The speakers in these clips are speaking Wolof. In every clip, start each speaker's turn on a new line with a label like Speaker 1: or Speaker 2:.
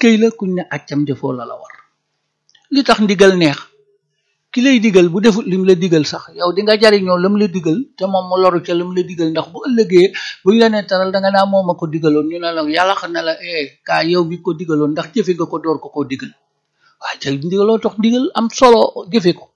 Speaker 1: eskay la kuñ ne accam defoo la la war li tax ndigal neex ki lay digal bu defut lim la digal sax yow di nga jariñoo lam la digal te moom mu loru ca lam la digal ndax bu ëllëgee buñ la nee taral da nga naa moom a ko digaloon ñu ne la yàlla xam ne la eh kaa yow bi ko digaloon ndax jëfe nga ko door ko koo digal waaye ca ndigaloo tax ndigal am solo jëfe ko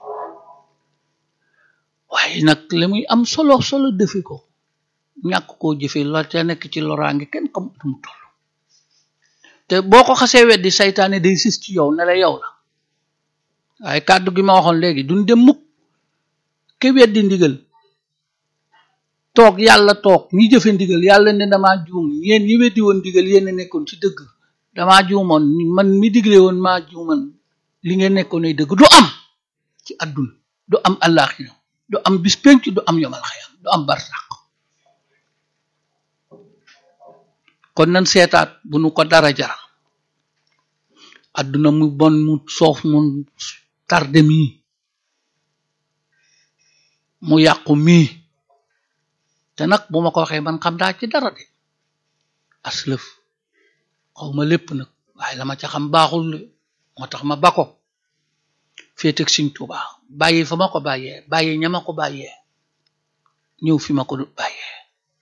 Speaker 1: waaye nag li muy am solo solo defe ko ñàkk koo jëfe la te nekk ci loraange kenn xamut mu toll te boo ko xasee weddi saytaane day sis ci yow ne la yow la waaye kàddu gi ma waxoon léegi duñ dem mukk ke weddi ndigal toog yàlla toog ñi jëfe ndigal yàlla ne damaa juum yéen ñi weddi woon ndigal yéen a nekkoon ci dëgg damaa juumoon man mi digle woon maa juuman li ngeen nekkoon ay dëgg du am ci àdduna du am àllaaxira du am bis penc du am yomal xayam du am barsàq kon nan seetaat bu nu ko dara jaral àdduna mu bon mu soof mu tarde mii mu yàqu mii te nag bu ma ko waxee man xam daa ci dara de aslëf xawma lépp nag waaye la ma ca xam baaxul moo tax ma bako féeteg Sëñ Tuubaa bàyyi fa ma ko bàyyee bàyyi ña ma ko bàyyee ñëw fi ma ko bàyyee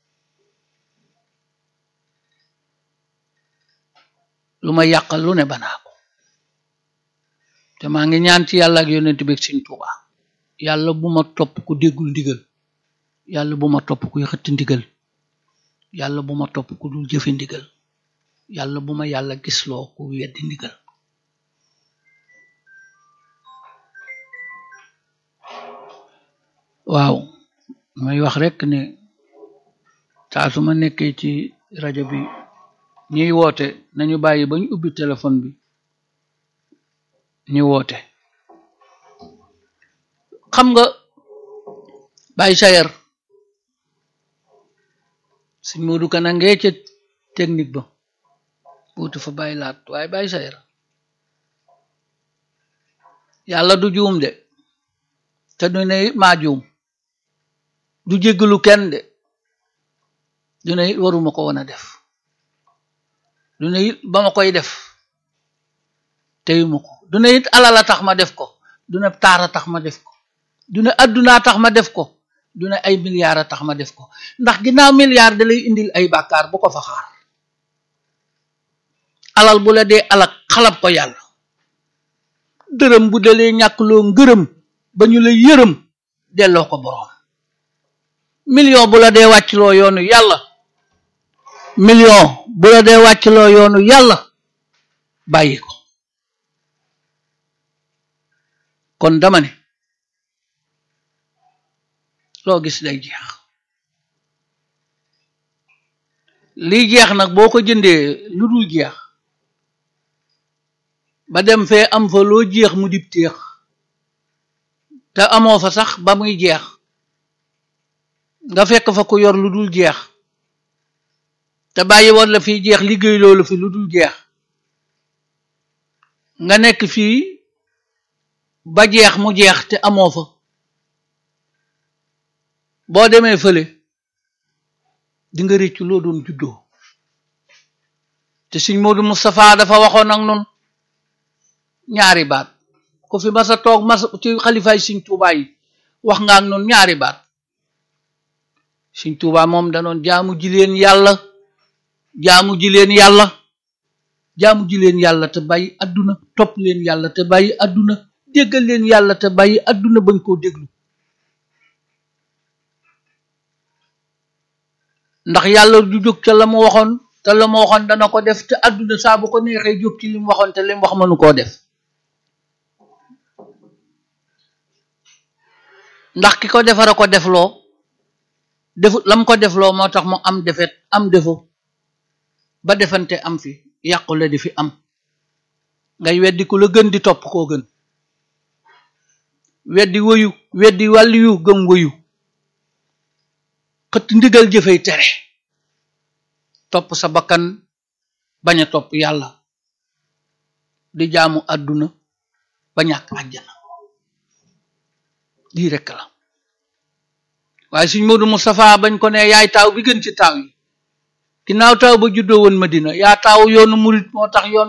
Speaker 1: lu ma yàqal lu ne banaa ko te maa ngi ñaan ci yàlla ak yonent bi Sëñ Tuubaa yàlla bu ma topp ku déggul ndigal yàlla bu ma topp kuy xëtt ndigal yàlla bu ma topp ku dul jëfe ndigal yàlla bu ma yàlla gisloo ku weddi ndigal waaw may wax rekk ne saa su ma nekkee ci rajo bi ñuy woote nañu bàyyi ba ñu ubbi téléphone bi ñu woote xam nga bàyyi sayer suñ moodu kana ngee ca technique ba buutu fa bàyyi laat waaye bàyyi sayer yàlla du juum de te du ne it maa juum du jéggalu kenn de du ne it waruma ko woon a def du ne it ba ma koy def teyuma ko du ne it alala tax ma def ko du ne taara tax ma def ko du ne addunaa tax ma def ko du ne ay milliards a tax ma def ko ndax ginnaaw milliard da lay indil ay bàkkaar bu ko fa xaar alal bu la dee alak xalab ko yàlla dërëm bu dalee ñàkkloo ngërëm ba ñu la yërëm delloo ko boroom million bu la dee wàccloo yoonu yàlla million bu la dee wàccloo yoonu yàlla bàyyi ko kon dama ne loo gis day jeex liy jeex nag boo ko jëndee lu dul jeex ba dem fee am fa loo jeex mu dib téex te amoo fa sax ba muy jeex nga fekk fa ku yor lu dul jeex te bàyyi woon la fiy jeex liggéey loolu fi lu dul jeex nga nekk fii ba jeex mu jeex te amoo fa boo demee fële di nga réccu loo doon juddoo te Sëñ Moodu Moustapha dafa waxoon ak nun ñaari baat ku fi masa toog mas ci xalifaay Sëñ Tuubaa yi wax nga ak nun ñaari baat Sëñ Tuubaa moom danoon jaamu ji leen yàlla jaamu ji leen yàlla jaamu ji leen yàlla te bàyyi adduna topp leen yàlla te bàyyi adduna déggal leen yàlla te bàyyi adduna bañ koo déglu ndax yàlla du jóg ca la mu waxoon te la mu waxoon dana ko def te adduna saa bu ko neexee jóg ci li mu waxoon te li mu wax mënu koo def ndax ki ko defara ko defloo defut lam ko defloo moo tax mu am defet am defo ba defante am fi yàqule di fi am ngay weddi ku la gën di topp koo gën weddi woyu weddi wàlliyu gëm woyu xëtt ndigal jëfey tere topp sa bakkan bañ a topp yàlla di jaamu àdduna ba ñàkk àjjana lii rekk la waaye Sëñ Moodu Moustapha bañ ko ne yaay taaw bi gën ci taaw yi ginnaaw taaw ba juddoo woon Madina yaa taaw yoonu murit moo tax yoon